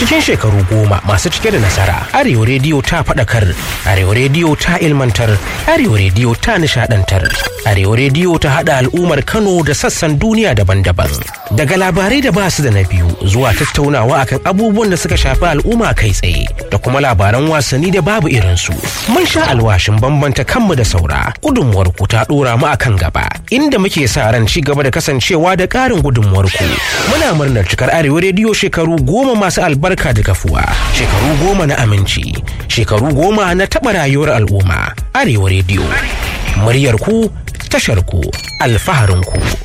cikin shekaru goma masu cike da nasara arewa rediyo ta faɗakar arewa rediyo ta ilmantar arewa rediyo ta nishadantar arewa rediyo ta haɗa al'ummar kano da sassan duniya daban-daban daga labarai da ba su da na biyu zuwa tattaunawa akan abubuwan da suka shafi al'umma kai tsaye da kuma labaran wasanni da babu irinsu mun sha alwashin bambanta kanmu da saura gudunmuwar ku ta ɗora mu akan gaba inda muke sa ran ci gaba da kasancewa da ƙarin gudunmuwar ku muna murnar cikar arewa rediyo shekaru goma masu albarka da kafuwa shekaru goma na aminci shekaru goma na taɓa rayuwar al'umma arewa rediyo muryar ku tashar ku alfaharin ku